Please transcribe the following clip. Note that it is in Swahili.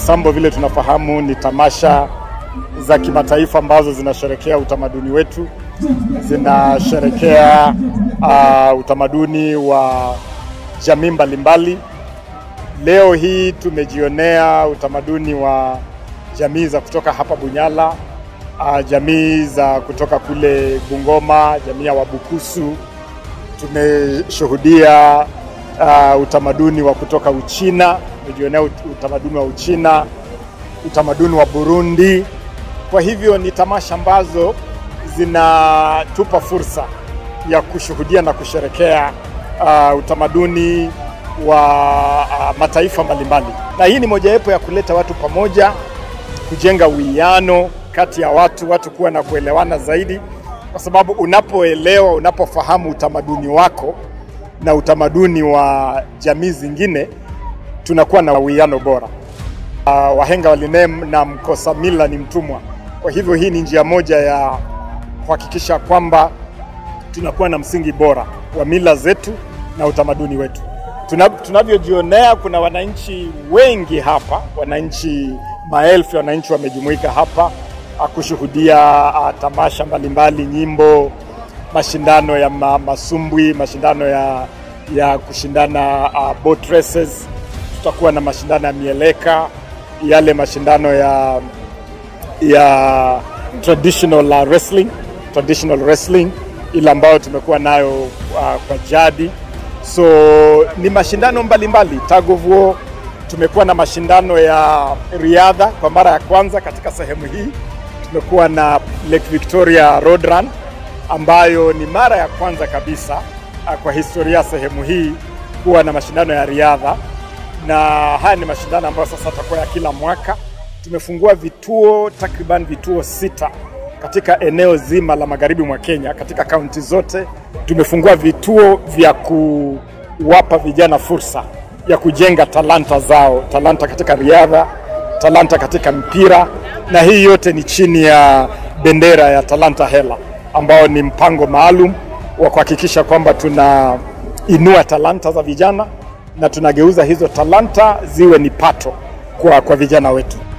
Roysambo vile tunafahamu ni tamasha za kimataifa ambazo zinasherekea utamaduni wetu, zinasherekea uh, utamaduni wa jamii mbalimbali. Leo hii tumejionea utamaduni wa jamii za kutoka hapa Bunyala, uh, jamii za kutoka kule Bungoma, jamii ya Wabukusu. Tumeshuhudia uh, utamaduni wa kutoka Uchina, tumejionea ut- utamaduni wa Uchina, utamaduni wa Burundi. Kwa hivyo ni tamasha ambazo zinatupa fursa ya kushuhudia na kusherekea uh, utamaduni wa uh, mataifa mbalimbali, na hii ni mojawapo ya kuleta watu pamoja, kujenga uwiano kati ya watu, watu kuwa na kuelewana zaidi, kwa sababu unapoelewa, unapofahamu utamaduni wako na utamaduni wa jamii zingine, tunakuwa na uwiano bora. Uh, wahenga walinem na mkosa mila ni mtumwa. Kwa hivyo hii ni njia moja ya kuhakikisha kwamba tunakuwa na msingi bora wa mila zetu na utamaduni wetu. Tuna- Tunavyojionea, kuna wananchi wengi hapa, wananchi maelfu ya wananchi wamejumuika hapa ah, kushuhudia ah, tamasha mbalimbali, nyimbo, mashindano ya ma, masumbwi, mashindano ya, ya kushindana uh, boat races. Tutakuwa na mashindano ya mieleka, yale mashindano ya ya traditional uh, wrestling, traditional wrestling ile ambayo tumekuwa nayo uh, kwa jadi. So ni mashindano mbalimbali tug of war. Tumekuwa na mashindano ya riadha kwa mara ya kwanza katika sehemu hii. Tumekuwa na Lake Victoria Road Run ambayo ni mara ya kwanza kabisa uh, kwa historia ya sehemu hii kuwa na mashindano ya riadha, na haya ni mashindano ambayo sasa yatakuwa ya kila mwaka. Tumefungua vituo takriban vituo sita katika eneo zima la magharibi mwa Kenya, katika kaunti zote tumefungua vituo vya kuwapa vijana fursa ya kujenga talanta zao, talanta katika riadha, talanta katika mpira, na hii yote ni chini ya bendera ya Talanta Hela ambao ni mpango maalum wa kuhakikisha kwamba tunainua talanta za vijana na tunageuza hizo talanta ziwe ni pato kwa, kwa vijana wetu.